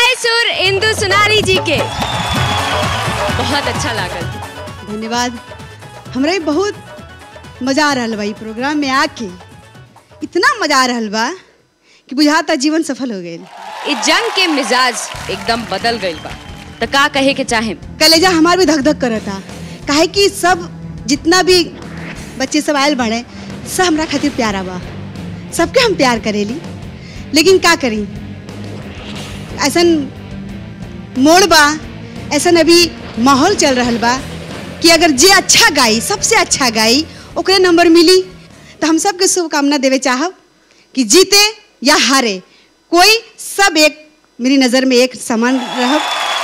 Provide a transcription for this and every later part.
लय सुर इंदु सुनारी जी के बहुत अच्छा लागल धन्यवाद हमरा भी बहुत मजा आ रहल बा ई प्रोग्राम में आके इतना मजा आ रहल बा कि बुझाता जीवन सफल हो गई इस जंग के मिजाज एकदम बदल गई बा तो का कहे के चाहे कलेजा हमार भी धक धक करता काहे कि सब जितना भी बच्चे सब आयल बाड़े सब हमरा खातिर प्यारा बा सबके हम प्यार करेली लेकिन का करी ऐसन मोड़ बा ऐसन अभी माहौल चल रहल बा कि अगर जे अच्छा गाई सबसे अच्छा गाई ओकरे नंबर मिली तो हम सबके शुभकामना देवे चाहब कि जीते या हारे कोई सब एक मेरी नज़र में एक समान रह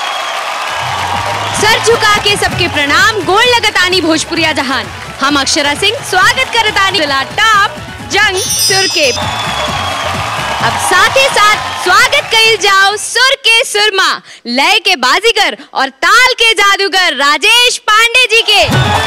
सर झुका के सबके प्रणाम गोल लगतानी भोजपुरिया जहान हम अक्षरा सिंह स्वागत करतानी जिला टॉप जंग सुर के अब साथ ही साथ स्वागत कइल जाओ सुर के सुरमा लय के बाजीगर और ताल के जादूगर राजेश पांडे जी के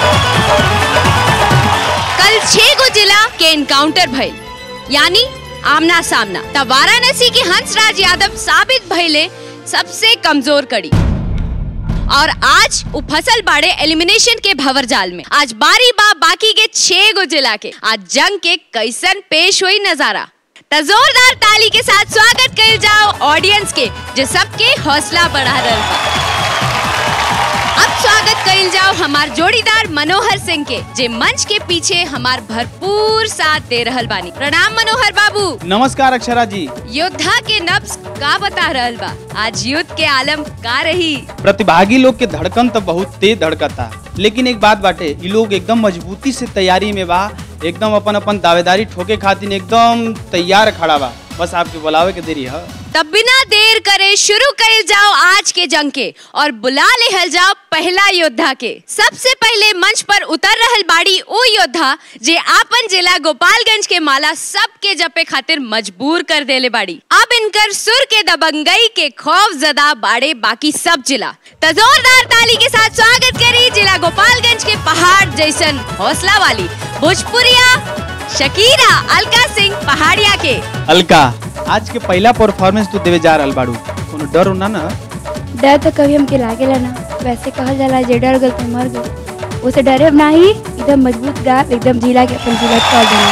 कल छह गो जिला के इनकाउंटर भइल यानी आमना सामना तब वाराणसी के हंसराज यादव साबित भइले सबसे कमजोर कड़ी और आज उ फसल बाड़े एलिमिनेशन के भवर जाल में आज बारी बा बाकी के छह गो जिला के आज जंग के कैसन पेश हुई नजारा त जोरदार ताली के साथ स्वागत कइल जाओ ऑडियंस के जो सबके हौसला बढ़ा रहल बा अब स्वागत कइल जाओ हमार जोड़ीदार मनोहर सिंह के जे मंच के पीछे हमार भरपूर साथ दे रहल बानी प्रणाम मनोहर बाबू नमस्कार अक्षरा जी योद्धा के नब्ज का बता रहल बा आज युद्ध के आलम का रही प्रतिभागी लोग के धड़कन तो बहुत तेज धड़कता लेकिन एक बात बाटे ई लोग एकदम मजबूती से तैयारी में बा एकदम अपन अपन दावेदारी ठोके खातिर एकदम तैयार खड़ा बा बस आपके बुलावे के देरी है तब बिना देर करे शुरू कइल जाओ आज के जंग के और बुला लेहल जाओ पहला योद्धा के सबसे पहले मंच पर उतर रहल बाड़ी वो योद्धा जे आपन जिला गोपालगंज के माला सबके जपे खातिर मजबूर कर देले बाड़ी अब इनकर सुर के दबंगई के खौफ जदा बाड़े बाकी सब जिला तो जोरदार ताली के साथ स्वागत करी जिला गोपालगंज के पहाड़ जैसन हौसला वाली भोजपुरिया शकीरा अलका सिंह पहाड़िया के अलका आज के पहला परफॉर्मेंस तू देवे जा रहल बाड़ू कोनो डर ना ना डर तो कभी हमके लागेला ना वैसे कहल जाला जे डर गल तो मर गल उसे डरे ना ही एकदम मजबूत गा एकदम जिला के अपन जिला कर देना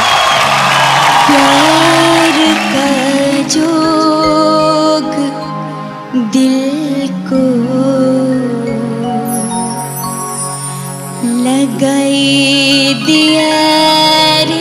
प्यार का जोग दिल को लगाई दिया रे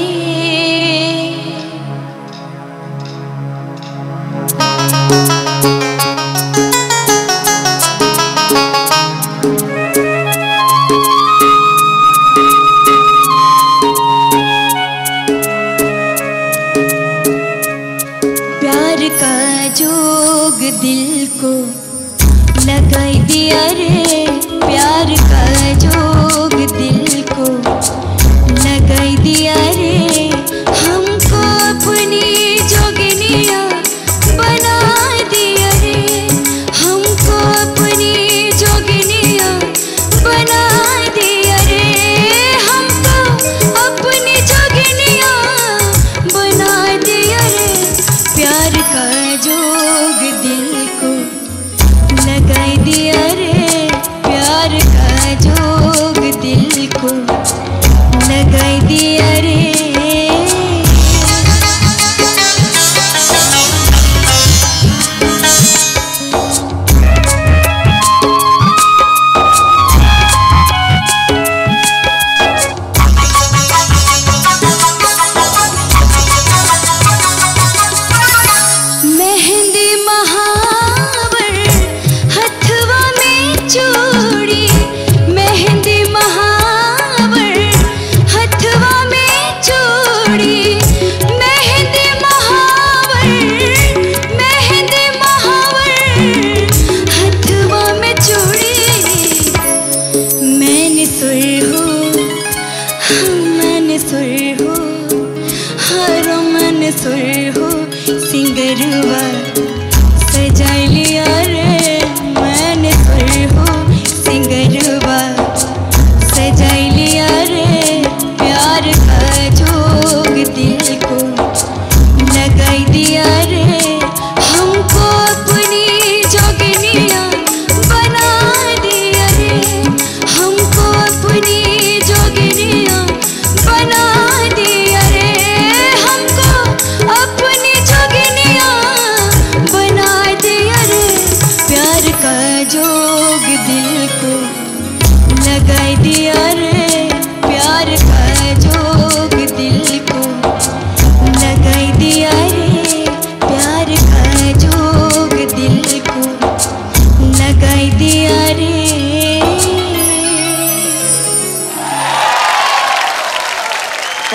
प्यार का जोग दिल को लगाई दिया रे प्यार का जोग दिल को लगाई दिया रे हमको अपनी जोगनिया बना दिया रे हमको अपनी जोगनिया बना दिया रे हमको अपनी जोगनिया बना दिया रे प्यार का जोग दिल को लगाई दिया रे प्यार का जोग दिल को लगाई दिया रे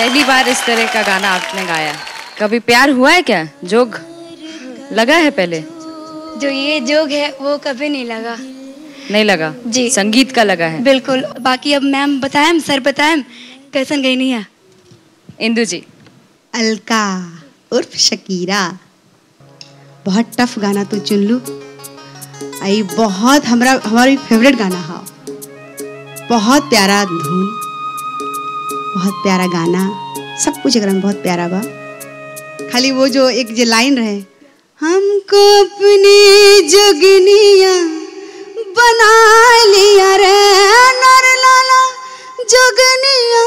पहली बार इस तरह का गाना आपने गाया कभी प्यार हुआ है क्या जोग लगा है पहले जो ये जोग है वो कभी नहीं लगा नहीं लगा जी। संगीत का लगा है बिल्कुल बाकी अब मैम बताएं सर बताएं कैसन गई नहीं है इंदु जी अलका उर्फ शकीरा बहुत टफ गाना तू चुन लू आई बहुत हमरा हमारी फेवरेट गाना हा बहुत प्यारा धुन बहुत प्यारा गाना सब कुछ एकरा में बहुत प्यारा बा खाली वो जो एक जो लाइन रहे हमको अपनी जोगनिया बना लिया रे नर लाला जोगनिया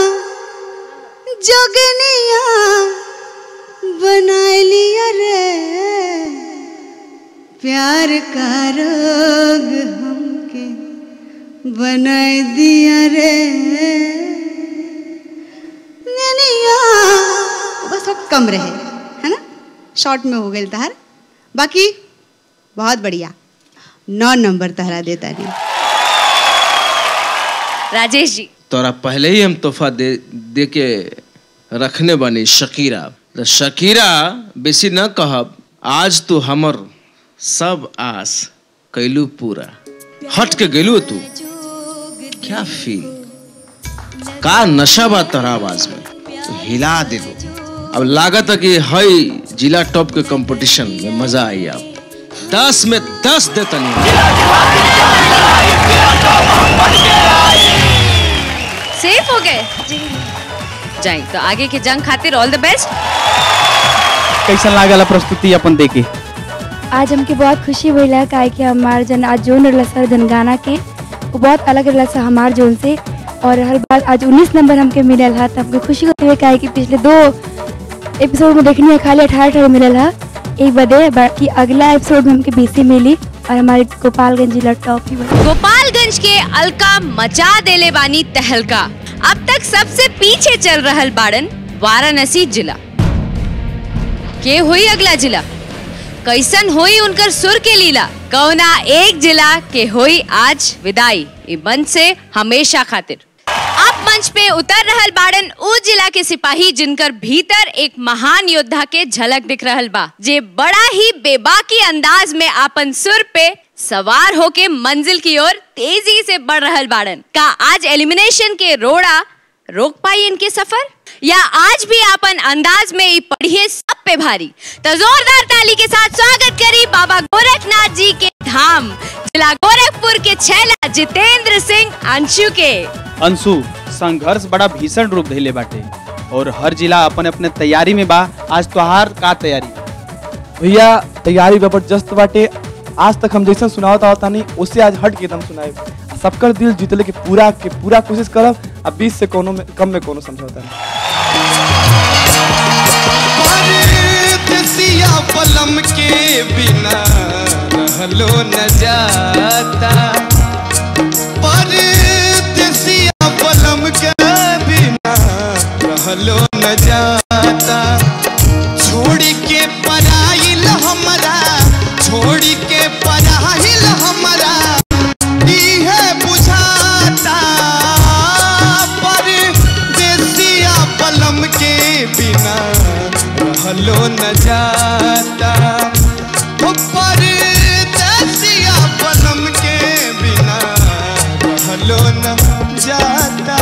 जोगनिया बना लिया रे प्यार का रोग हमके बना दिया रे ननिया बस थोड़ा कम रहे है ना शॉर्ट में हो गई तहार बाकी बहुत बढ़िया नौ नंबर तहरा देता नहीं राजेश जी तोरा पहले ही हम तोहफा दे दे के रखने बनी शकीरा तो शकीरा बेसी न कहब आज तू हमर सब आस कैलू पूरा हट के गेलू तू क्या फील का नशा बा तोहरा आवाज में तू हिला दिलू अब लागत है कि हई जिला टॉप के कंपटीशन में मजा आई अब दस में दस देतनी सेफ हो गए जाए तो आगे के जंग खातिर ऑल द बेस्ट कैसन लागल प्रस्तुति अपन देके आज हमके बहुत खुशी भइला काहे कि हमार जन आज जोन रहला सर धन गाना के वो बहुत अलग रहला सर हमार जोन से और हर बार आज 19 नंबर हमके मिलल है तो हमके खुशी होती है काहे कि पिछले दो एपिसोड में देखनी है खाली अठारह अठारह मिलल है एक बदे बाकी अगला एपिसोड में हमके बीसी मिली और हमारे गोपालगंज जिला टॉप ही बनी गोपालगंज के अलका मचा देले बानी तहलका अब तक सबसे पीछे चल रहल बाड़न वाराणसी जिला के हुई अगला जिला कैसन हुई उनकर सुर के लीला कौना एक जिला के हुई आज विदाई ई मंच से हमेशा खातिर अब मंच पे उतर रहल बाड़न उ जिला के सिपाही जिनकर भीतर एक महान योद्धा के झलक दिख रहल बा जे बड़ा ही बेबाकी अंदाज में आपन सुर पे सवार होके मंजिल की ओर तेजी से बढ़ रहल बाड़न का आज एलिमिनेशन के रोड़ा रोक पाई इनके सफर या आज भी आपन अंदाज में ही पढ़िए सब पे भारी तो जोरदार ताली के साथ स्वागत करी बाबा गोरखनाथ जी के धाम जिला गोरखपुर के छैला जितेंद्र सिंह अंशु के अंशु संघर्ष बड़ा भीषण रूप धैले बाटे और हर जिला अपन अपने तैयारी में बा आज तोहार का तैयारी भैया तैयारी जबरदस्त बाटे आज तक हम जैसा सुनावत आवत तानी उससे आज हट के एकदम सुनाए सबकर दिल जीतले के पूरा के पूरा कोशिश करब आ बीस से कोनो में कम में कोनो समझौता नहीं परदेसिया पलम के बिना रहलो न जाता परदेसिया पलम के बिना रहलो न जाता छोड़ के पराइल हमरा छोड़ के पराइल हमरा इहे बुझाता परदेसिया पलम के बिना रहलो न जाता हो परदेसिया पलम के बिना रहलो न जाता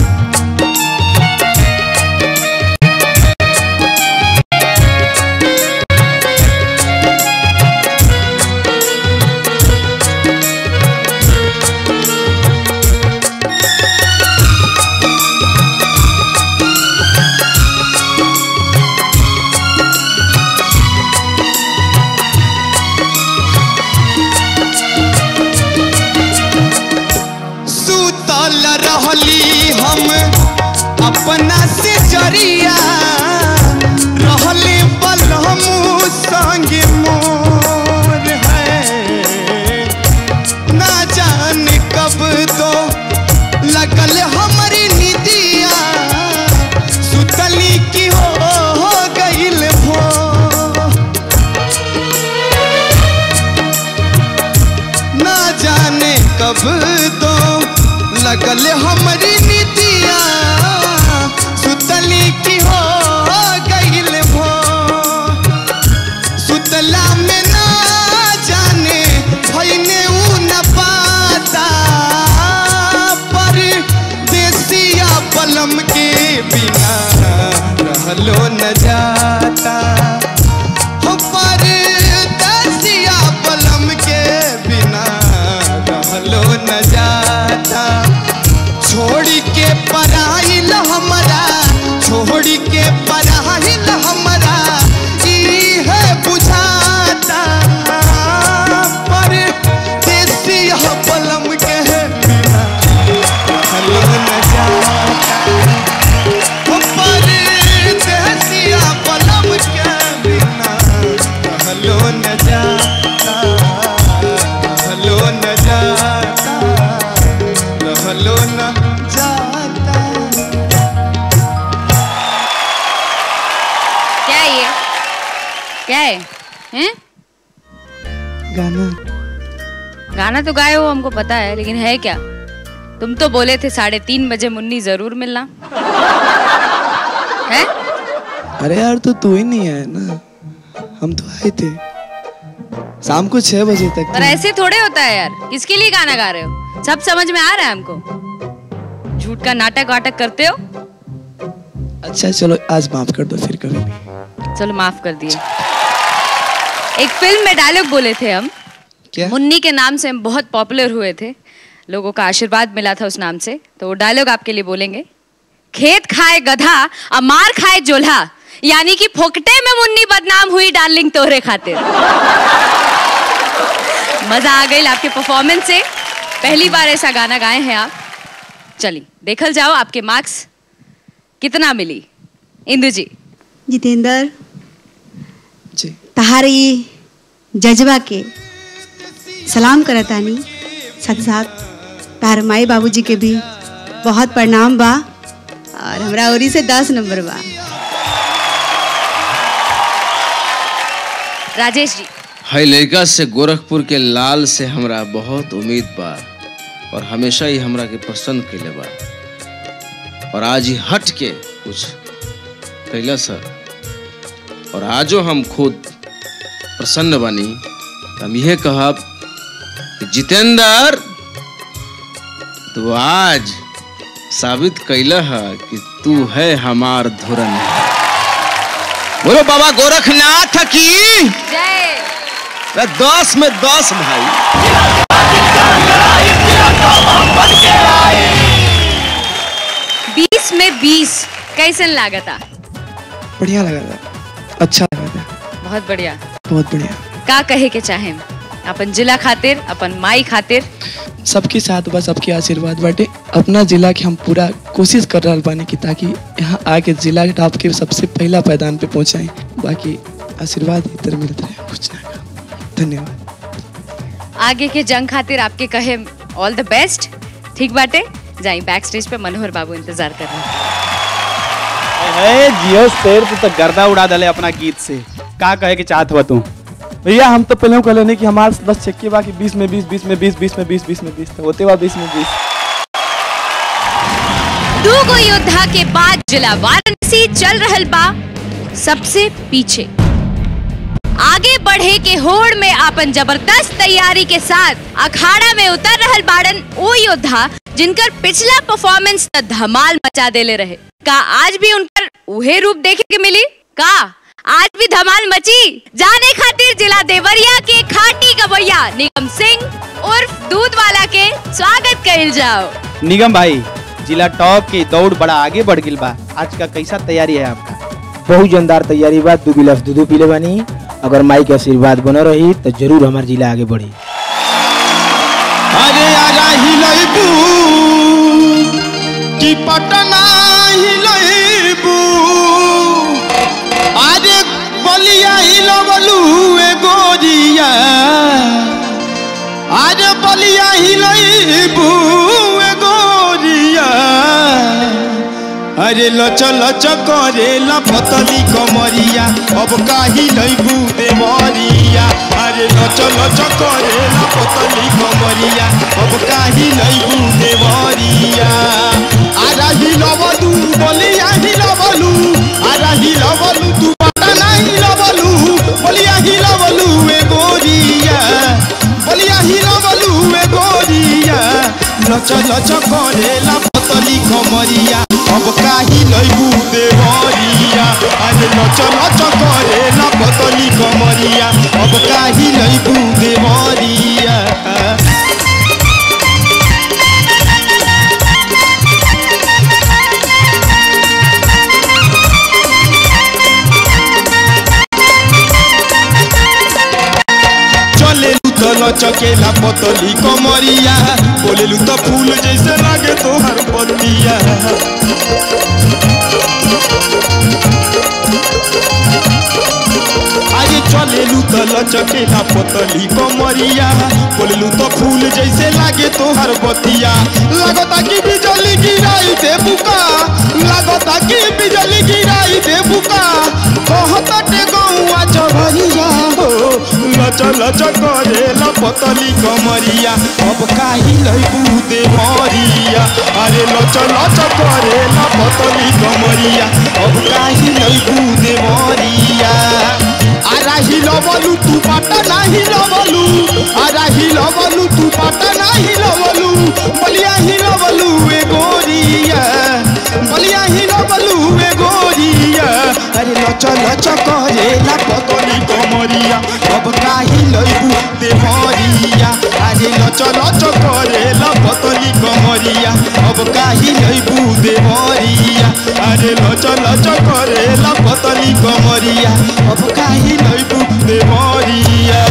सुतल रहली हम अपना से जरिया रहले बलहमू संग मोर है ना जाने कब तो लगल हमारी निदिया सुतली की हो, हो गईल भो ना जाने कब तो लगल हमारी निदिया सुतल रहलो न जाता हो परदेसिया पलम के बिना रहलो न जाता छोड़ के पराइल हमरा छोड़ के पराइल हमरा ई है बुझाता पर देसिया पलम के बिना रहलो न जाता हो परदेसिया पलम के बिना रहलो न जाता रहलो न जाता रहलो न जाता क्या है ये क्या है हैं गाना गाना तो गाए हो हमको पता है लेकिन है क्या तुम तो बोले थे साढ़े तीन बजे मुन्नी जरूर मिलना है अरे यार तो तू ही नहीं है ना हम तो आए थे शाम को छह बजे तक पर ऐसे थोड़े होता है यार किसके लिए गाना गा रहे हो सब समझ में आ रहा है हमको झूठ का नाटक वाटक करते हो अच्छा चलो आज माफ कर दो फिर कभी भी चलो माफ कर दिए एक फिल्म में डायलॉग बोले थे हम क्या मुन्नी के नाम से हम बहुत पॉपुलर हुए थे लोगों का आशीर्वाद मिला था उस नाम से तो वो डायलॉग आपके लिए बोलेंगे खेत खाए गधा और मार खाए जोल्हा यानी कि फोकटे में मुन्नी बदनाम हुई डार्लिंग तोहरे खातिर मजा आ गई आपके परफॉर्मेंस से पहली बार ऐसा गाना गाए हैं आप चलिए देखल जाओ आपके मार्क्स कितना मिली इंदु जी जितेंद्र जी तहारी जज्बा के सलाम करतानी साथ साथ तार माई बाबूजी के भी बहुत प्रणाम बा और हमरा ओरी से दस नंबर बा राजेश जी है लड़का से गोरखपुर के लाल से हमरा बहुत उम्मीद बा और हमेशा ही हमरा के पसंद कैले बा और आज ही हट के कुछ कैला सर और आजो हम खुद प्रसन्न बानी तो हम यह कहब कि जितेंद्र तू आज साबित कैला है कि तू है हमार धुरन बोलो बाबा गोरखनाथ की जय मैं दस में दस भाई बीस में बीस कैसन लागता बढ़िया लगा था अच्छा लगा था बहुत बढ़िया बहुत बढ़िया का कहे के चाहे अपन जिला खातिर अपन माई खातिर सबके साथ बस सबके आशीर्वाद बाटे अपना जिला के हम पूरा कोशिश कर रहा बानी कि ताकि यहाँ आके जिला के टॉप के सबसे पहला पैदान पे पहुँचाएं बाकी आशीर्वाद इधर मिलता है कुछ ना का धन्यवाद आगे के जंग खातिर आपके कहे ऑल द बेस्ट ठीक बाटे जाई बैक स्टेज पे मनोहर बाबू इंतजार कर रहे हैं है जियो शेर तू तो गर्दा उड़ा दले अपना गीत से का कहे के चाहत हुआ तू भैया हम तो पहले कह लेने कि हमारे बस चक्के बा कि 20 में 20 20 में 20 20 में 20 20 में 20 तो होते बा 20 में 20 दो गो योद्धा के बाद जिला वाराणसी चल रहल बा सबसे पीछे आगे बढ़े के होड़ में आपन जबरदस्त तैयारी के साथ अखाड़ा में उतर रहल बाड़न ओ योद्धा जिनकर पिछला परफॉर्मेंस त धमाल मचा देले रहे का आज भी उनकर उहे रूप देखे के मिली का आज भी धमाल मची जाने खातिर जिला देवरिया के खाटी गवैया निगम सिंह उर्फ दूध वाला के स्वागत कइल जाओ निगम भाई जिला टॉप के दौड़ बड़ा आगे बढ़ गिल बा आज का कैसा तैयारी है आपका बहुत जानदार तैयारी बा दू गिलास दूध पीले बानी अगर माई के आशीर्वाद बना रही तो जरूर हमार जिला आगे बढ़ी अरे आजा हिलैबू कि पटना हिलैबू अरे बलिया हिलबलू ए गोरिया अरे बलिया हिलैबू ए गोरिया अरे लच लच करे लपतली कमरिया अब काही लैबू देवरिया अरे लच लच करे लपतली कमरिया अब काही लैबू देवरिया आरा हिलबलू बलिया हिलबलू आरा हिलबलू तू पटना हिलबलू बलिया हिलबलू ए गोरिया बलिया हिलबलू ए गोरिया लच लच करे लपतली कमरिया अब काही लैबू देवरिया कमरिया अरे नच नच करे ला पतली कमरिया अब काही लैबू देवरिया चलेलू तो लचकेला पतली कमरिया बोलेलू तो फूल जैसे लागे तोहर पतिया आगे चलेलू तो लचकेला पतली कमरिया बोलेलू तो फूल जैसे लागे तोहर बतिया लगता कि बिजली गिराई दे बुका लगता कि बिजली गिराई दे बुका कहता टे गौआ चढ़िया हो लच लच करे ला पतली कमरिया अब काही लैबू दे मरिया अरे लच लच करे ला पतली कमरिया अब काही लैबू दे मरिया आरा हिलबलू तू पाटा ना हिलबलू आरा हिलबलू तू पाटा ना हिलबलू बलिया हिलबलू ए गोरिया बलिया हिलबलू ए गोरिया अरे लच लच करे ला पतली कमरिया अब काही लैबू दे मरिया अरे लच लच करे ला पतली कमरिया अब काही लैबू दे मरिया अरे लच लच करे ला पतली कमरिया अब काही लैबू दे मरिया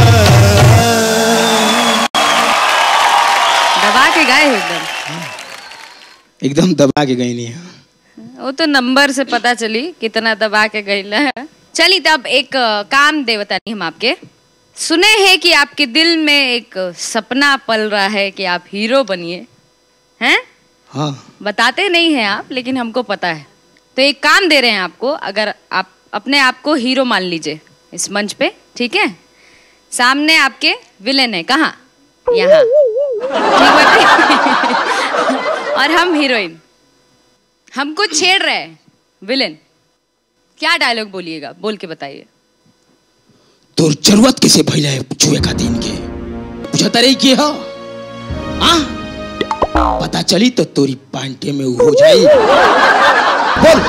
दबा के गाए हो एकदम एकदम दबा के गई नहीं है वो तो नंबर से पता चली कितना दबा के गई है चलिए तब एक अ, काम देवतानी हम आपके सुने हैं कि आपके दिल में एक सपना पल रहा है कि आप हीरो बनिए हैं हाँ बताते नहीं हैं आप लेकिन हमको पता है तो एक काम दे रहे हैं आपको अगर आप अपने आप को हीरो मान लीजिए इस मंच पे ठीक है सामने आपके विलेन है कहाँ यहाँ ठीक बात है? और हम हीरोइन हमको छेड़ रहे हैं विलेन क्या डायलॉग बोलिएगा बोल के बताइए तोर जरूरत कैसे भइला है छुए का दिन के बुझता रही की हो हाँ पता चली तो तोरी पांटे में उ हो जाई बोल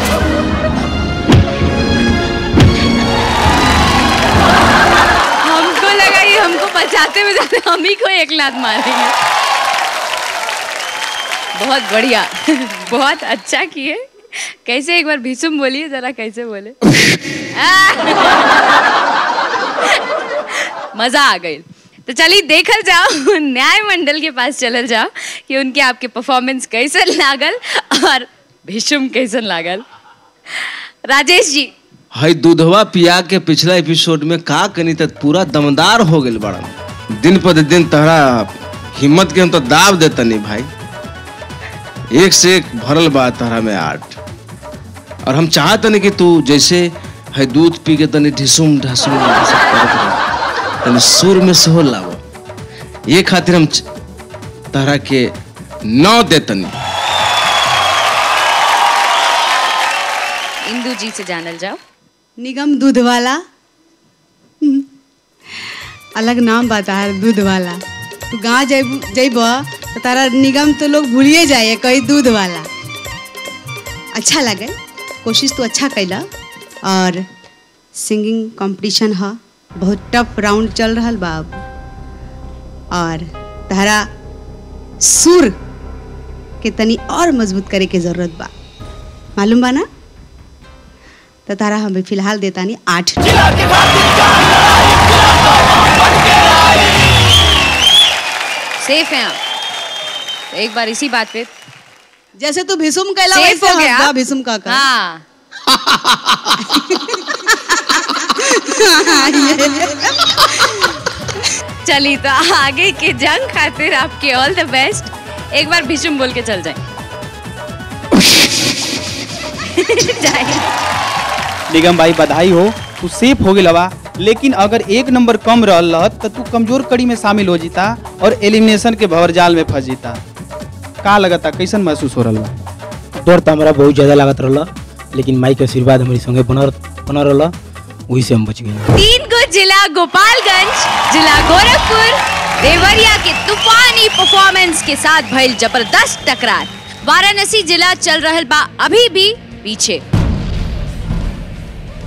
हमको लगा ये हमको बचाते बचाते हम ही को एक लात मारेंगे बहुत बढ़िया बहुत अच्छा किए कैसे एक बार भीषुम बोलिए जरा कैसे बोले मजा आ गई तो चलिए देखल जाओ न्याय मंडल के पास चलल जाओ कि उनके आपके परफॉर्मेंस कैसन लागल और भीषुम कैसन लागल राजेश जी हई दूधवा पिया के पिछला एपिसोड में का कनी तक पूरा दमदार हो गइल बड़ा दिन पर दिन तहरा हिम्मत के हम तो दाब देता नहीं भाई एक से एक भरल बा तहरा में आर्ट और हम चाहत नहीं कि तू जैसे है दूध पी के तनी ढिसुम ढासुम ऐसे करत रह। तनी सुर में से हो लावो ये खातिर हम च- तहरा के नौ देतनी इंदू जी से जानल जाओ निगम दूध वाला हम्म, अलग नाम बता है दूध वाला तू गाँव जब जब तो तारा निगम तो लोग भूलिए जाए कई दूध वाला अच्छा लगे कोशिश तो अच्छा कैला और सिंगिंग कंपटीशन है बहुत टफ राउंड चल रहा बा अब और तारा सुर के तनी और मजबूत करे के जरूरत बा मालूम बा ना तो तारा हमें फिलहाल देता नहीं आठ सेफ हैं आप तो एक बार इसी बात पे जैसे तू भीषुम कहला सेफ वैसे हो गया हंसदा आप। भीषुम का का हाँ चलिए तो आगे के जंग खातिर आपके ऑल द बेस्ट एक बार भीषुम बोल के चल जाए जाए निगम भाई बधाई हो तू सेफ हो गया लेकिन अगर एक नंबर कम रहल रहत तो तू कमजोर कड़ी में शामिल हो जीता और एलिमिनेशन के भंवरजाल में फंस जीता का लगता कैसन महसूस हो रहा बा डर तो हमारा बहुत ज्यादा लागत रहला लेकिन माई के आशीर्वाद हमारी संगे बनल बनल रहला वही से हम बच गए तीन को जिला गोपालगंज जिला गोरखपुर देवरिया के तूफानी परफॉर्मेंस के साथ भइल जबरदस्त टकरार वाराणसी जिला चल रहल बा अभी भी पीछे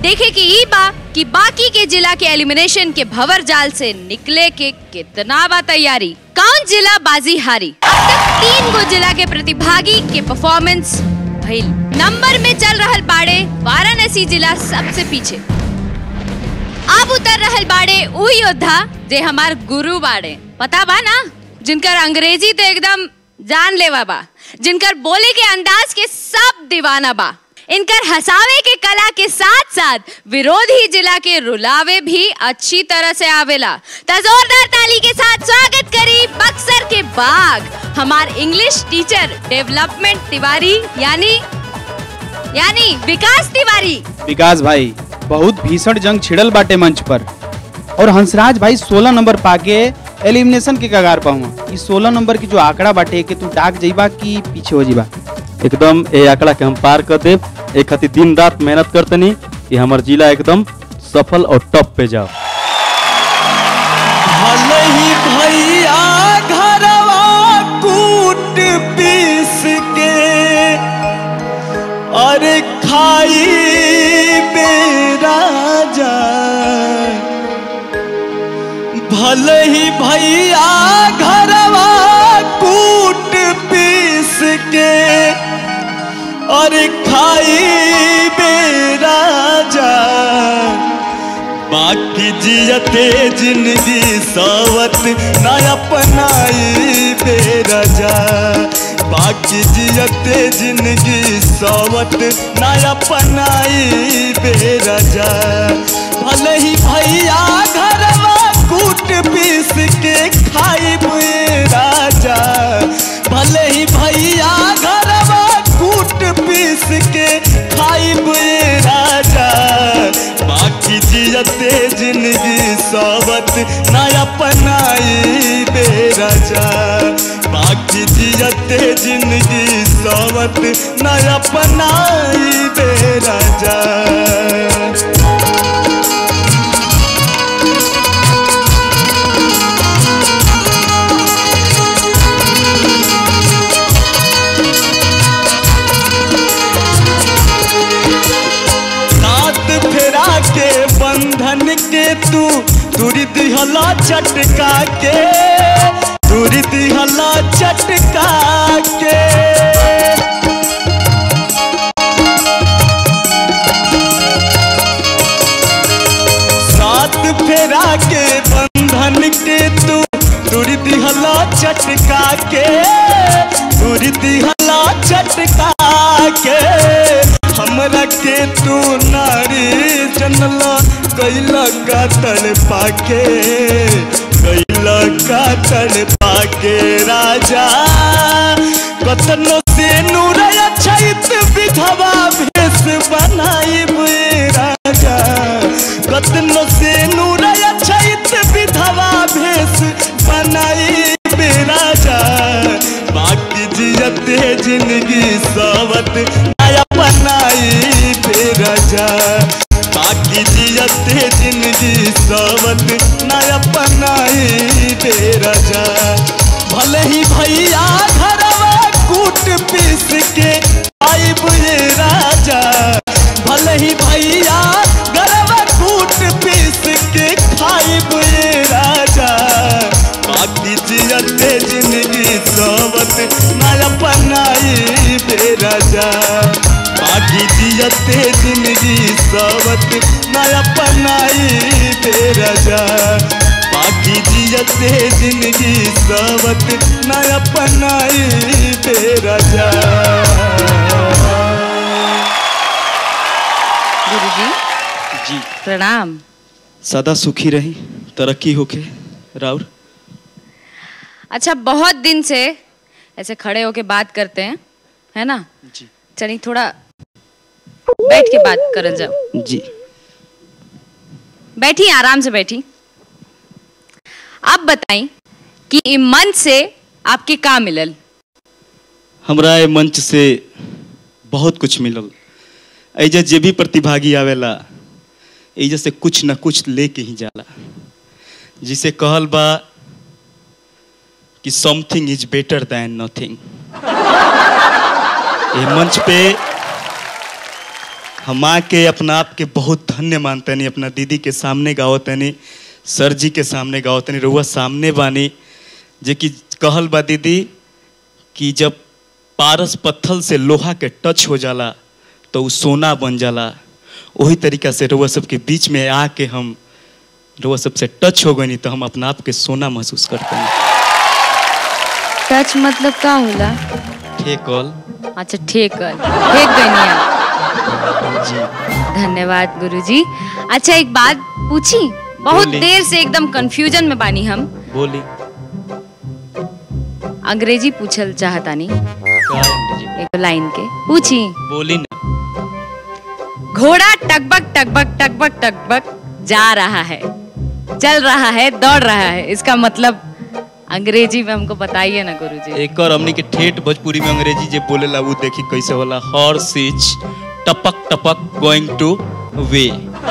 देखे कि ई बा कि बाकी के जिला के एलिमिनेशन के भवर जाल से निकले के कितना बा तैयारी कौन जिला बाजी हारी अब तक तीन गो जिला के प्रतिभागी के परफॉर्मेंस भइल नंबर में चल रहल बाड़े वाराणसी जिला सबसे पीछे अब उतर रहल बाड़े उ योद्धा जे हमार गुरु बाड़े पता बा ना जिनकर अंग्रेजी तो एकदम जान लेवा बा जिनकर बोले के अंदाज के सब दीवाना बा इनकर हसावे के कला के साथ साथ विरोधी जिला के रुलावे भी अच्छी तरह से आवेला तो जोरदार ताली के साथ स्वागत करी बक्सर के बाग हमार इंग्लिश टीचर डेवलपमेंट तिवारी यानी यानी विकास तिवारी विकास भाई बहुत भीषण जंग छिड़ल बाटे मंच पर और हंसराज भाई 16 नंबर पाके एलिमिनेशन के कगार पर हुआ इस 16 नंबर की जो आंकड़ा बाटे कि तू डाक जाइबा कि पीछे हो जीबा एकदम ए आंकड़ा के हम पार कर देब एक खातिर दिन रात मेहनत करतनी कि हमर जिला एकदम सफल और टॉप पे जाओ भले ही भैया घरवा कूट पीस के अरे खाई बेरा जाए भले ही भैया घरवा कूट पीस के अरे खाई बेरा जाए बाकी जियते जिंदगी सावत ना अपनाई बेरजा बाकी जियते जिंदगी सावत ना अपनाई बेरजा भले ही भैया घरवा कूट पीस के खाई राजा भले ही भैया घरवा कूट पीस के खाई राजा बाकी जियते जिंदगी सावत ना अपनाई बेरजा बाकी जियते जिंदगी सावत ना अपनाई बेरजा सात फेरा के बंधन के तू दूरी दिहला चटका के दूरी दिहला चटका के सात फेरा के बंधन के तू दूरी दिहला चटका के दूरी दिहला चटका के हमरा के तू नारी जनला कैला का तड़ पाके कैला का तड़ पाके राजा कतनो से नूरया छैत विधवा भेष बनाई राजा कतनो से नूरया छैत विधवा भेष बनाई राजा बाकी जियते जिंदगी सावत नया बनाई राजा बाकी जियते जिंदगी सावत नया बनाई राजा भले ही भैया घरवा कूट पीस के आई बुझे राजा भले ही भैया घरवा कूट पीस के खाई बुझे राजा बाकी जियते जिंदगी सावत नया बनाई राजा बाकी जियते जिंदगी सावत नया बनाई राजा बाकी जियते जिंदगी सावत नया बनाई राजा गुरुजी जी प्रणाम सदा सुखी रही तरक्की होके राउर अच्छा बहुत दिन से ऐसे खड़े होके बात करते हैं है ना जी चलिए थोड़ा बैठ के बात करल जाओ जी बैठी आराम से बैठी आप बताई कि ई मंच से आपके का मिलल हमरा ये मंच से बहुत कुछ मिलल ऐजा जे भी प्रतिभागी आवेला ऐजा से कुछ न कुछ लेके ही जाला जिसे कहल बा कि something is better than nothing ये मंच पे हम माँ के अपना आप के बहुत धन्य मानतनी अपना दीदी के सामने गावतनी सर जी के सामने गावतनी रउआ सामने बानी जे कि कहल बा दीदी कि जब पारस पत्थर से लोहा के टच हो जाला तो उ सोना बन जाला वही तरीका से रउआ सबके बीच में आके हम रउआ सबसे टच हो गई तो हम अपना आप के सोना महसूस करते हैं टच मतलब का होला ठेकल अच्छा ठीक है ठीक गई आप जी धन्यवाद गुरुजी अच्छा एक बात पूछी बहुत बोली। देर से एकदम कंफ्यूजन में बानी हम बोली अंग्रेजी पूछल चाहतानी का अंग्रेजी? एक लाइन के पूछी बोली ना घोड़ा टकबक टकबक टकबक टकबक जा रहा है चल रहा है दौड़ रहा है इसका मतलब अंग्रेजी में हमको बताइए ना गुरुजी एक और हमनी के ठेठ भोजपुरी में अंग्रेजी जे बोलेला वो देखी कैसे होला हॉर्स इज टपक टपक गोइंग टू वे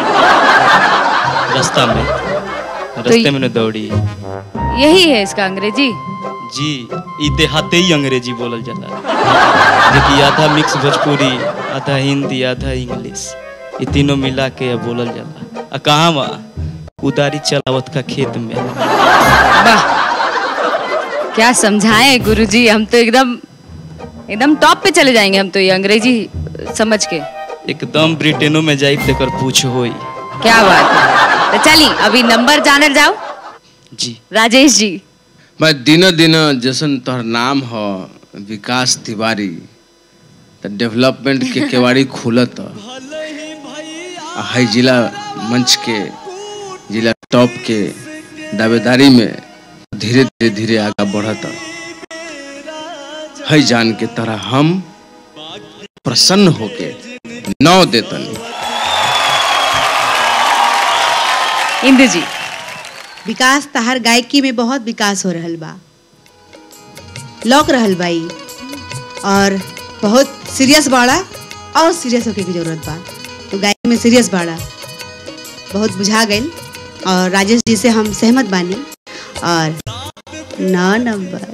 रास्ता में रास्ते में न दौड़ी यही है इसका अंग्रेजी जी ई देहाते ही अंग्रेजी बोलल जाला देखी आधा मिक्स भोजपुरी आधा हिंदी आधा इंग्लिश ये तीनों मिला के अब बोलल जाला आ कहाँ बा उदारी चलावत का खेत में वाह क्या समझाएं गुरुजी हम तो एकदम एकदम टॉप पे चले जाएंगे हम तो ये अंग्रेजी समझ के एकदम ब्रिटेनो में जाई तेकर पूछ होई क्या बात है तो चली अभी नंबर जानल जाओ जी राजेश जी मैं दिन दिन जैसन तोहर नाम हो विकास तिवारी तो डेवलपमेंट के केवाड़ी खुलत आ है जिला मंच के जिला टॉप के दावेदारी में धीरे धीरे धीरे आगे बढ़त है जान के तरह हम प्रसन्न होके नौ देतनी इंदु जी विकास तहार गायकी में बहुत विकास हो रहल बा लौक रहल बाई और बहुत सीरियस बाड़ा और सीरियस होके की जरूरत बा तो गायकी में सीरियस बाड़ा बहुत बुझा गई और राजेश जी से हम सहमत बानी और नौ नंबर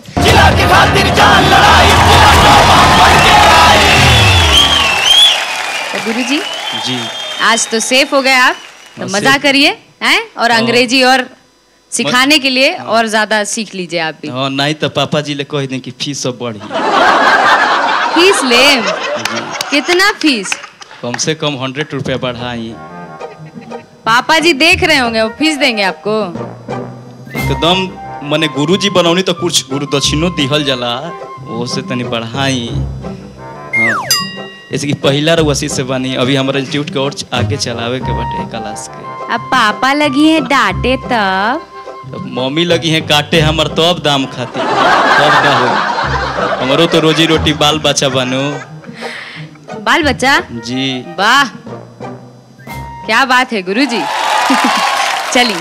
तो गुरु जी जी आज तो सेफ हो गए आप तो हाँ, मजा safe। करिए हैं और हाँ। अंग्रेजी और सिखाने के लिए और ज्यादा सीख लीजिए आप भी हाँ नहीं तो पापा जी ले कह दें कि फीस सब बढ़ी फीस ले कितना फीस कम से कम हंड्रेड रुपया बढ़ाई पापा जी देख रहे होंगे वो फीस देंगे आपको एकदम मने गुरु जी बनौनी तो कुछ गुरु दक्षिणो दिहल जाला वो से तनी बढ़ाई हाँ जैसे कि पहला रउसी से बनी अभी हमारा इंस्टीट्यूट के और आगे चलावे के बाटे क्लास के अब पापा लगी है डांटे तब तो मम्मी लगी है काटे हमर तब दाम खाती तब का हो हमारो तो रोजी रोटी बाल बच्चा बनो बाल बच्चा जी वाह क्या बात है गुरुजी चलिए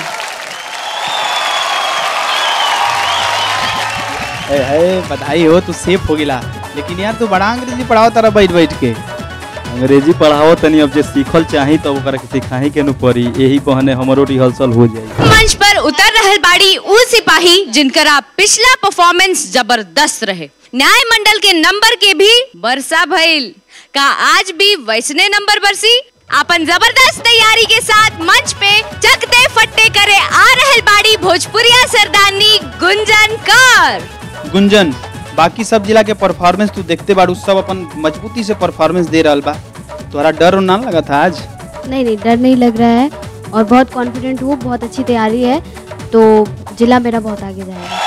ए, है बधाई हो तू सेफ हो गिला लेकिन यार तू बड़ा अंग्रेजी पढ़ाओ तारा बैठ बैठ के अंग्रेजी पढ़ाओ तनी अब जे सीखल चाही तब ओकरा के सिखाही के नु पड़ी यही बहने हमरो रिहर्सल हो जाई मंच पर उतर रहल बाड़ी उ सिपाही जिनकर आप पिछला परफॉर्मेंस जबरदस्त रहे न्याय मंडल के नंबर के भी वर्षा भइल का आज भी वैसने नंबर बरसी अपन जबरदस्त तैयारी के साथ मंच पे चकते फट्टे करे आ रहल बाड़ी भोजपुरिया सरदारनी गुंजन कर गुंजन बाकी सब जिला के परफॉर्मेंस तू देखते बाड़ू सब अपन मजबूती से परफॉर्मेंस दे रहल बा तोहरा डर ना लगा था आज नहीं नहीं डर नहीं लग रहा है और बहुत कॉन्फिडेंट हूँ बहुत अच्छी तैयारी है तो जिला मेरा बहुत आगे जाएगा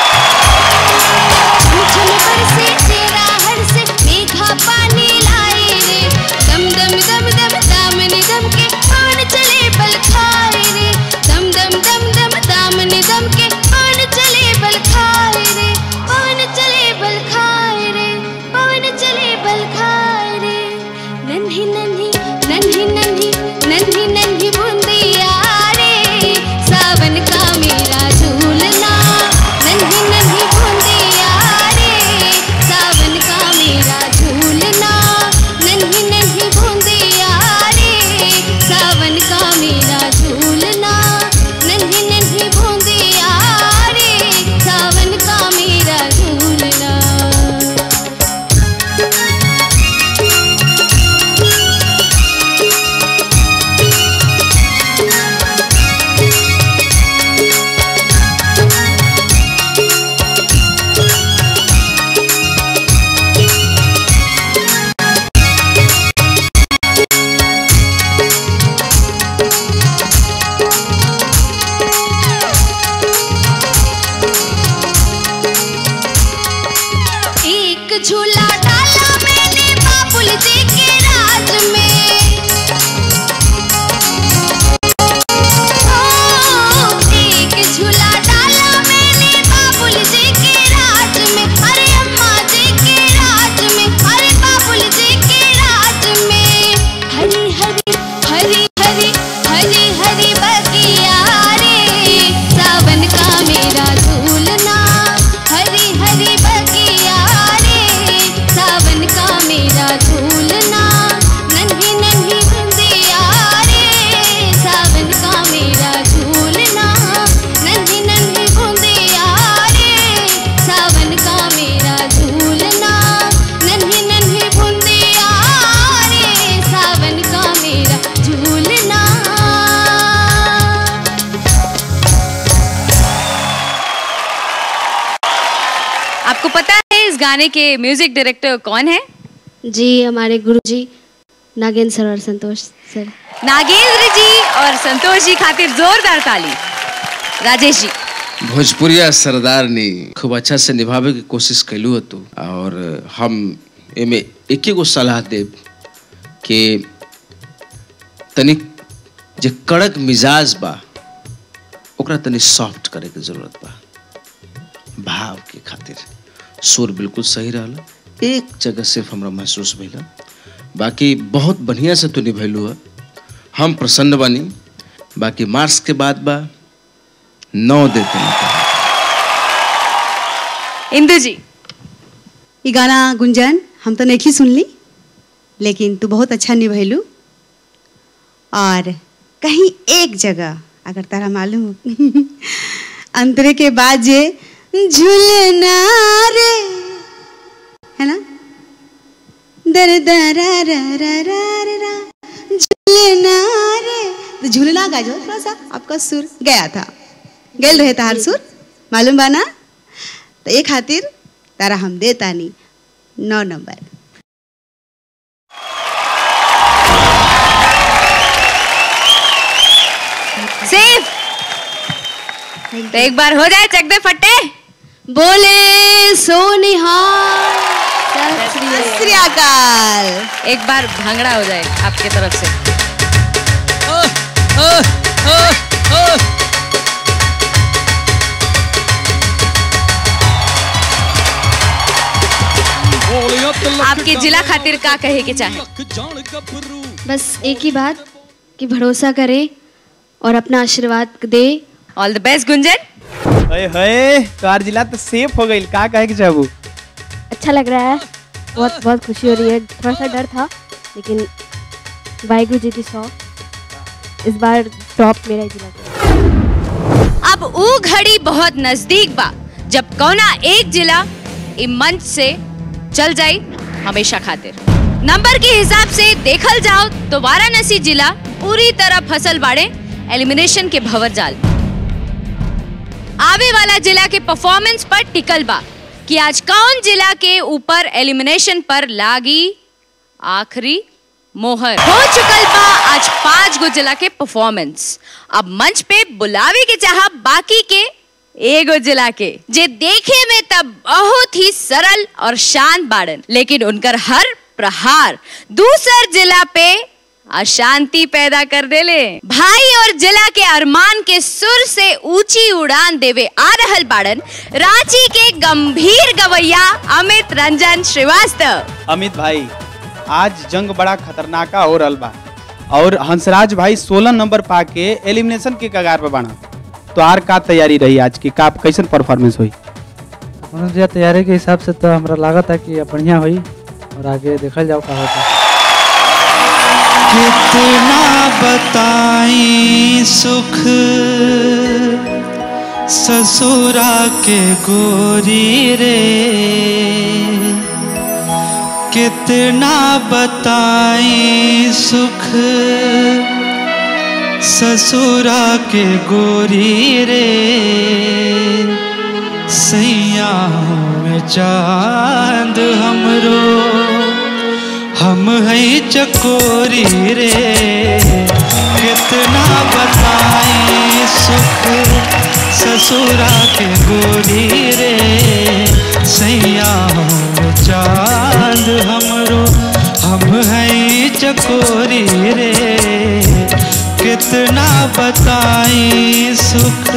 मुझल बरसे तेरा हर्ष मेघा पानी लाए रे दम दम दम दम दामन दम के पान चले बल खाए रे दम दम दम दम दामन दम के पान चले बल खाए रे पान चले बल खाए रे पान चले बल खाए रे नन्ही नन्ही नन्ही नन्ही नन्ही नन्ही बूंदिया रे सावन का मेरा झूलना नन्ही नन्ही बूंदिया रे सावन का मेरा झूलना नन्ही नन्ही बूंदिया रे सावन का मेरा झूलना आपको पता है इस गाने के म्यूजिक डायरेक्टर कौन है जी हमारे गुरुजी नागेंद्र सर और संतोष सर नागेंद्र जी और संतोष जी खातिर जोरदार ताली राजेश जी भोजपुरिया सरदार ने खूब अच्छा से निभावे की कोशिश कैलू है तू और हम एमे एक गो सलाह देब कि तनिक जे कड़क मिजाज बा ओकरा तनी सॉफ्ट करे के जरूरत बा भाव के खातिर सुर बिल्कुल सही रहला एक जगह सिर्फ हमरा महसूस भइला बाकी बहुत बढ़िया से तू निभैलू है हम प्रसन्न बानी बाकी मार्क्स के बाद बा नौ देते हैं इंदु जी ये गाना गुंजन हम तो नहीं सुन ली लेकिन तू बहुत अच्छा निभैलू और कहीं एक जगह अगर तारा मालूम हो अंतरे के बाद जे झूलना रे है ना दर दरा रा रा रा रा रा झूलना रे तो झूलना गा जो थोड़ा सा आपका सुर गया था गेल रहे तार सुर मालूम बा ना तो एक खातिर तारा हम देता नहीं नौ नंबर सेफ तो एक बार हो जाए चक दे फट्टे बोले सोनिहार सत श्री अकाल एक बार भांगड़ा हो जाए आपके तरफ से आपके जिला खातिर का कहे के चाहे बस एक ही बात कि भरोसा करे और अपना आशीर्वाद दे ऑल द बेस्ट गुंजन हए हए कार जिला तो सेफ हो गई का कहे के चाहबू अच्छा लग रहा है बहुत बहुत खुशी हो रही है थोड़ा सा डर था लेकिन वाहिगुरु जी की सौ इस बार टॉप मेरा ही जिला अब ऊ घड़ी बहुत नजदीक बा जब कौना एक जिला इ मंच से चल जाई हमेशा खातिर नंबर के हिसाब से देखल जाओ तो वाराणसी जिला पूरी तरह फसल बाड़े एलिमिनेशन के भंवर जाल आवे वाला जिला के परफॉर्मेंस पर टिकल बा कि आज कौन जिला के ऊपर एलिमिनेशन पर लागी आखिरी मोहर हो चुकल बा आज पांच गो जिला के परफॉर्मेंस अब मंच पे बुलावे के चाह बाकी के एगो जिला के जे देखे में तब बहुत ही सरल और शांत बाड़न लेकिन उनकर हर प्रहार दूसर जिला पे अशांति पैदा कर देले भाई और जिला के अरमान के सुर से ऊंची उड़ान देवे आ रहल बाड़न रांची के गंभीर गवैया अमित रंजन श्रीवास्तव अमित भाई आज जंग बड़ा खतरनाका हो रहल बा और हंसराज भाई 16 नंबर पाके एलिमिनेशन के कगार पे बना तो आर का तैयारी रही आज की का कैसन परफॉर्मेंस हुई मनोज तैयारी के हिसाब से तो हमरा लागत है कि बढ़िया हुई और आगे देखल जाओ का होता कितना बताई सुख ससुरा के गोरी रे कितना बताई सुख ससुरा के गोरी रे सैया में चांद हमरो हम है चकोरी रे कितना बताई सुख ससुरा के गोरी रे सैया में चांद हमरो हम है चकोरी रे कितना बताई सुख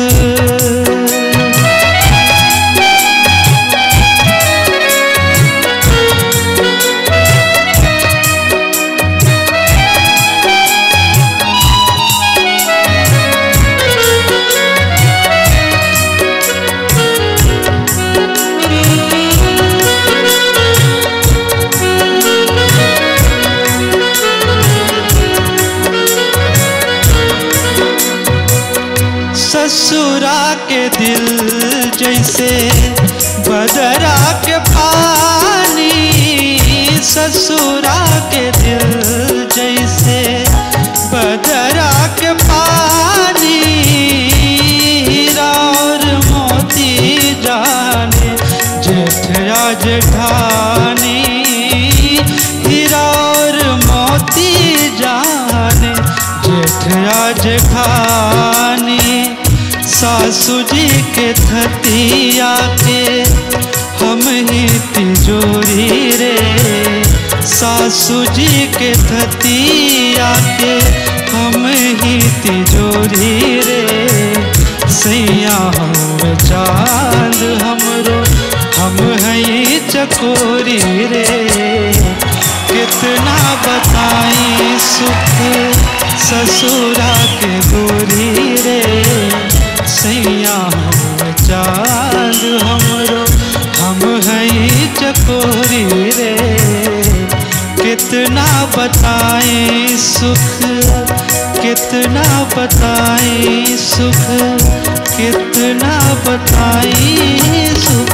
ससुरा के दिल जैसे बदरा के पानी ससुरा के दिल जैसे बदरा के पानी हीरा और मोती जाने जेठ जेठानी हीरा और मोती जाने जेठया जेठानी सासू जी के थतिया के हम ही तिजोरी रे सासू जी के थतिया के हम ही तिजोरी रे सैया हम चांद हमरो हम हई चकोरी रे कितना बताई सुख ससुरा के गोरी रे सैया हम चांद हमरो हम हई चकोरी रे कितना बताए सुख कितना बताए सुख कितना बताए सुख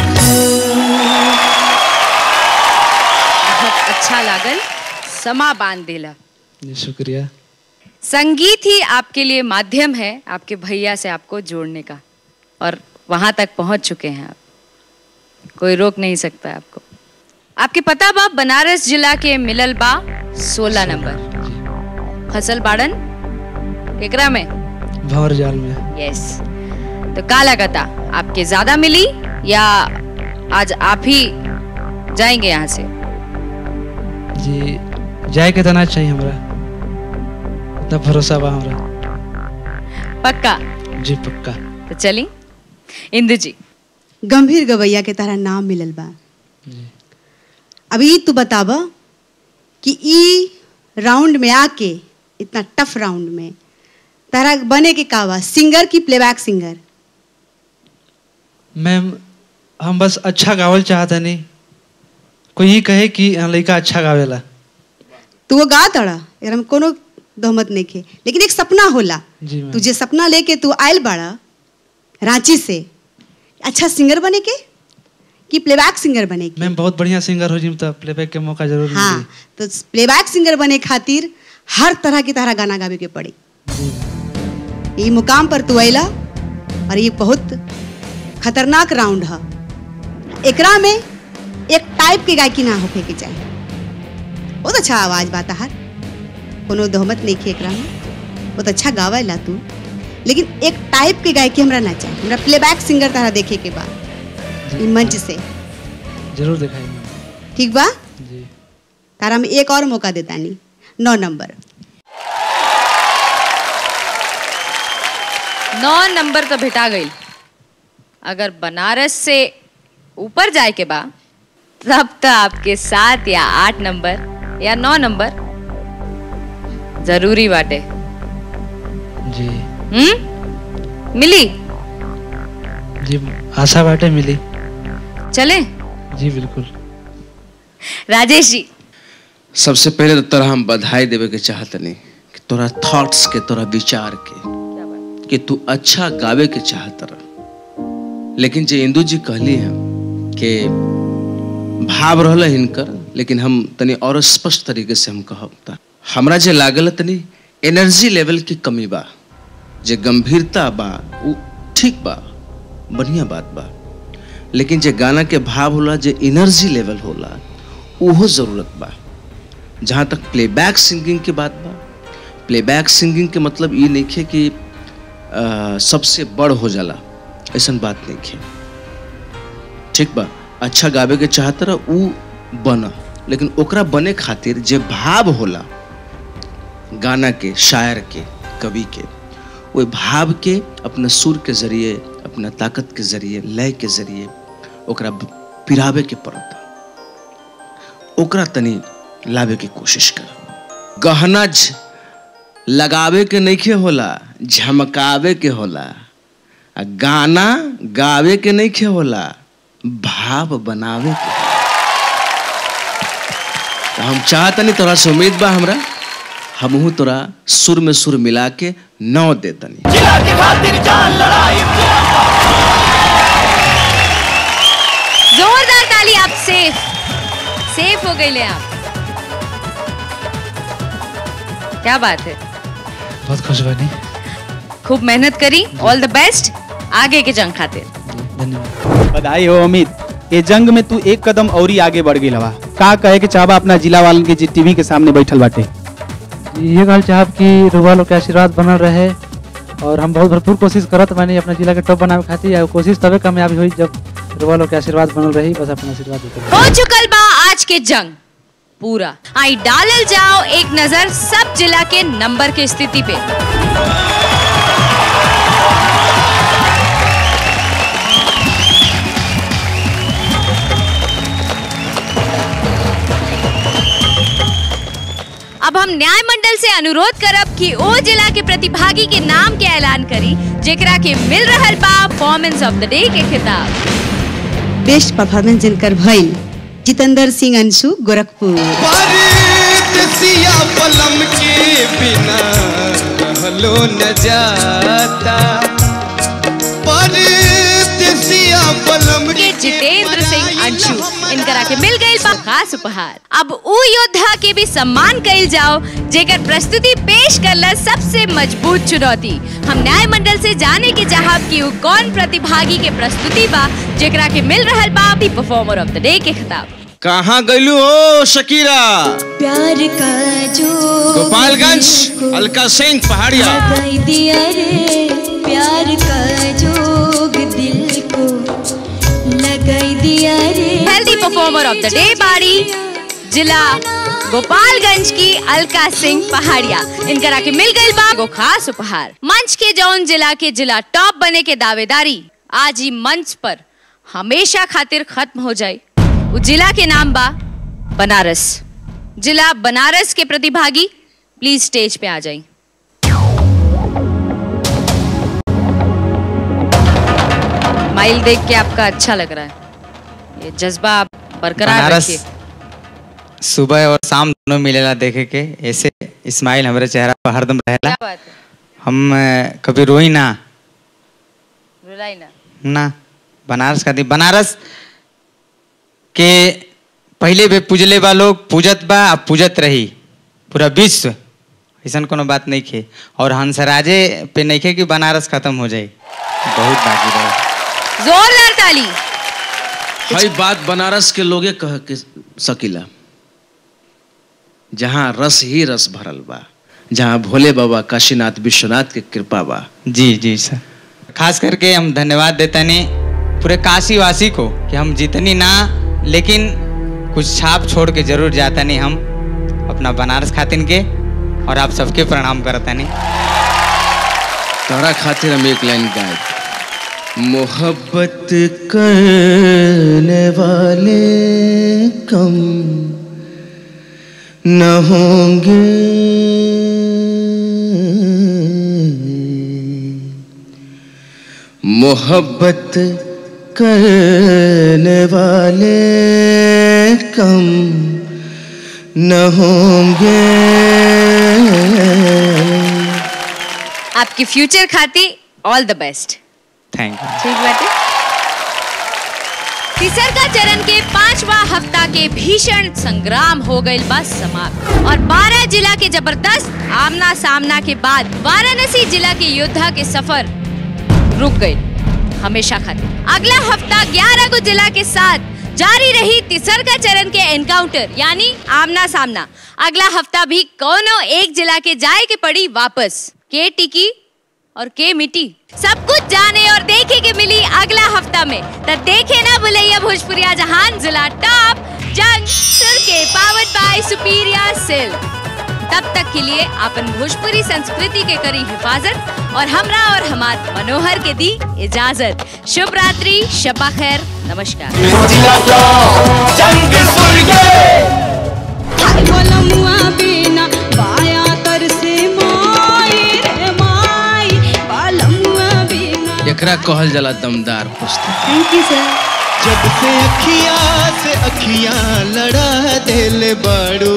बहुत अच्छा लागल समा बांध दिला जी शुक्रिया संगीत ही आपके लिए माध्यम है आपके भैया से आपको जोड़ने का और वहां तक पहुंच चुके हैं आप कोई रोक नहीं सकता आपको आपके पता बा बनारस जिला के मिलल बा सोलह नंबर फसल बाड़न केकरा में भंवर जाल में यस तो का लगता आपके ज्यादा मिली या आज आप ही जाएंगे यहाँ से जी जाए के तना चाहिए हमरा इतना भरोसा बा हमरा पक्का जी पक्का तो चली इंदु जी गंभीर गवैया के तरह नाम मिलल बा अभी तू बताब कि ई राउंड में आके इतना टफ राउंड में तारा बने के का बा सिंगर की प्लेबैक सिंगर मैम हम बस अच्छा गावल चाहता नहीं कोई ये कहे कि हाँ, लड़का अच्छा गावेला तू वो गा तड़ा अगर हम कोनो दोहमत नहीं खे लेकिन एक सपना होला जी मैम तुझे सपना लेके तू आयल बाड़ा रांची से अच्छा सिंगर बने के कि प्लेबैक सिंगर बने के मैम बहुत बढ़िया सिंगर हो जिम तो प्लेबैक के मौका जरूर हाँ मिली तो प्लेबैक सिंगर बने खातिर हर तरह की तरह गाना गावे के पड़ी ये मुकाम पर तू अला और ये बहुत खतरनाक राउंड है एकरा में एक टाइप के गायकी ना होके के चाहिए बहुत अच्छा आवाज बात हर कोनो दोहमत नहीं खे एकरा में बहुत अच्छा गावे ला तू लेकिन एक टाइप के गायकी हमरा ना चाहिए हमरा प्लेबैक सिंगर तरह देखे के बाद ई मंच से जरूर दिखाई मैम ठीक बा जी तारा में एक और मौका देता नहीं नौ नंबर नौ नंबर तो भेटा गई अगर बनारस से ऊपर जाए के बा तब तो आपके सात या आठ नंबर या नौ नंबर जरूरी बाटे जी हम्म मिली जी आशा बाटे मिली चले जी बिल्कुल राजेश जी सबसे पहले तो तोरा हम बधाई देवे के चाहतनी कि तोरा थॉट्स के तोरा विचार के कि तू अच्छा गावे के चाहत रह लेकिन जे इंदू जी कहली है कि भाव रहल हिनकर लेकिन हम तनी और स्पष्ट तरीके से हम कहब त हमरा जे लागल तनी एनर्जी लेवल की कमी बा जे गंभीरता बा उ ठीक बा बढ़िया बात बा लेकिन जे गाना के भाव होला जे एनर्जी लेवल होला उहो जरूरत बा जहाँ तक प्लेबैक सिंगिंग की बात बा प्लेबैक सिंगिंग के मतलब ये नहीं है कि अ, सबसे बड़ हो जाला ऐसा बात नहीं है ठीक बा अच्छा गावे के चाहत रह उ बन लेकिन ओकरा बने खातिर जे भाव होला गाना के शायर के कवि के वो भाव के अपना सुर के जरिए अपना ताकत के जरिए लय के जरिए ओकरा पिरावे के पड़ता ओकरा तनी लावे की कोशिश कर गहना झ- लगावे के नइखे होला झमकावे के होला आ गाना गावे के नइखे होला भाव बनावे के होला। तो हम चाहतनी तोरा से उम्मीद बा हमरा हमहू तोरा सुर में सुर मिला के नौ देतनी जोरदार ताली आप सेफ सेफ हो गए ले आप क्या बात है बहुत खुश बनी खूब मेहनत करी ऑल द बेस्ट आगे के जंग खातिर धन्यवाद बधाई हो अमित ये जंग में तू एक कदम औरी आगे बढ़ गई हवा का कहे के चाहबा अपना जिला वालन के जी टीवी के सामने बैठल बाटे ये कहल चाहब कि रुआ लोग के आशीर्वाद बनल रहे और हम बहुत भरपूर कोशिश करत बानी अपना जिला के टॉप बनावे खातिर और कोशिश तबे कामयाबी हुई जब रुआ लोग के आशीर्वाद बनल रही बस अपना आशीर्वाद देते हो चुकल बा आज के जंग पूरा आई डालल जाओ एक नजर सब जिला के नंबर के स्थिति पे अब हम न्याय मंडल से अनुरोध करब कि ओ जिला के प्रतिभागी के नाम के ऐलान करी जेकरा के मिल रहल बा परफॉर्मेंस ऑफ द डे के खिताब बेस्ट परफॉर्मेंस जिनकर भइल जितेंद्र सिंह अंशु गोरखपुर परदेसिया पलम के बिना रहलो न जाता परदेसिया पलम के जितेंद्र सिंह अंशु इनकरा के मिल गई बा खास उपहार अब उ योद्धा के भी सम्मान कइल जाओ जेकर प्रस्तुति पेश करला सबसे मजबूत चुनौती हम न्याय मंडल से जाने के चाहब कि उ कौन प्रतिभागी के प्रस्तुति बा जेकरा के मिल रहल बा the performer of the day के खिताब कहाँ गईलू हो शकीरा प्यार का जो गोपालगंज अलका सिंह पहाड़िया लगाई दिया रे प्यार का जोग दिल को लगाई दिया रे healthy performer of the day बाड़ी जिला गोपालगंज की अलका सिंह पहाड़िया इनकरा के मिल गई बा को खास उपहार मंच के जौन जिला के जिला टॉप बने के दावेदारी आज ही मंच पर हमेशा खातिर खत्म हो जाए वो जिला के नाम बा बनारस जिला बनारस के प्रतिभागी प्लीज स्टेज पे आ जाएं माइल देख के आपका अच्छा लग रहा है ये जज्बा आप बरकरार बनारस रखिए सुबह और शाम दोनों मिलेला देखे के ऐसे स्माइल हमारे चेहरा पर हरदम रहेला क्या बात है हम अ, कभी रोई ना रुलाई ना ना बनारस का दिन बनारस के पहले भी पूजले बा लोग पूजत बा अब पूजत रही पूरा विश्व ऐसा कोनो बात नहीं खे और हंसराजे पे नहीं खे कि बनारस खत्म हो जाए बहुत बाकी रहे जोरदार ताली हई बात बनारस के लोगे कह के सकीला जहाँ रस ही रस भरल बा जहाँ भोले बाबा काशीनाथ विश्वनाथ के कृपा बा जी जी सर खास करके हम धन्यवाद देते नहीं पूरे काशी वासी को कि हम जितनी ना लेकिन कुछ छाप छोड़ के जरूर जाता नहीं हम अपना बनारस खातिन के और आप सबके प्रणाम करता नहीं तोरा खातिर हम एक लाइन गाए मोहब्बत करने वाले कम न होंगे मोहब्बत करने वाले कम न होंगे आपकी फ्यूचर खाती all the best thank you ठीक बाटे तिसरका चरण के पांचवा हफ्ता के भीषण संग्राम हो गई बस समाप्त और 12 जिला के जबरदस्त आमना सामना के बाद वाराणसी जिला के योद्धा के सफर रुक गए हमेशा खातिर अगला हफ्ता 11 को जिला के साथ जारी रही तिसरका चरण के एनकाउंटर यानी आमना सामना अगला हफ्ता भी कोनो एक जिला के जाए के पड़ी वापस के टिकी और के मिट्टी सब कुछ जाने और देखे के मिली अगला हफ्ता में तो देखे ना भूलिए भोजपुरिया जहान जिला टॉप जंग सुर के पावर्ड बाय सुपीरिया सिल तब तक के लिए अपन भोजपुरी संस्कृति के करी हिफाजत और हमरा और हमार मनोहर के दी इजाजत शुभ रात्रि शबा खैर नमस्कार कलमुआ बिना बाया तर से माई रे माई कलमुआ बिना एकरा कहल जाला दमदार पुस्तक थैंक यू सर जब से अखिया से अखिया लड़ा दिल बड़ू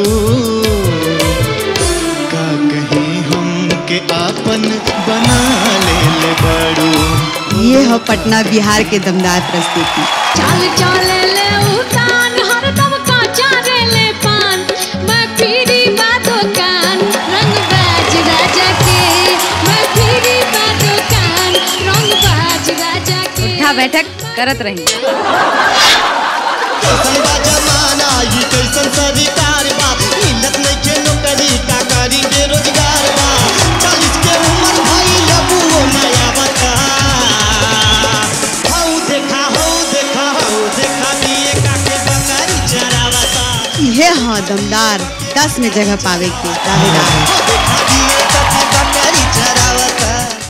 का कहीं हम के आपन बना ले बड़ू ये है पटना बिहार के दमदार प्रस्तुति चाल चाल ले उतान हरदम काचा रे ले पान मैं पीरी बातों कान रंग बाज राजा के मैं पीरी बातों कान रंग बाज राजा के उठा बैठक करत रही इहे हाँ दमदार दस में जगह पावे के दावेदार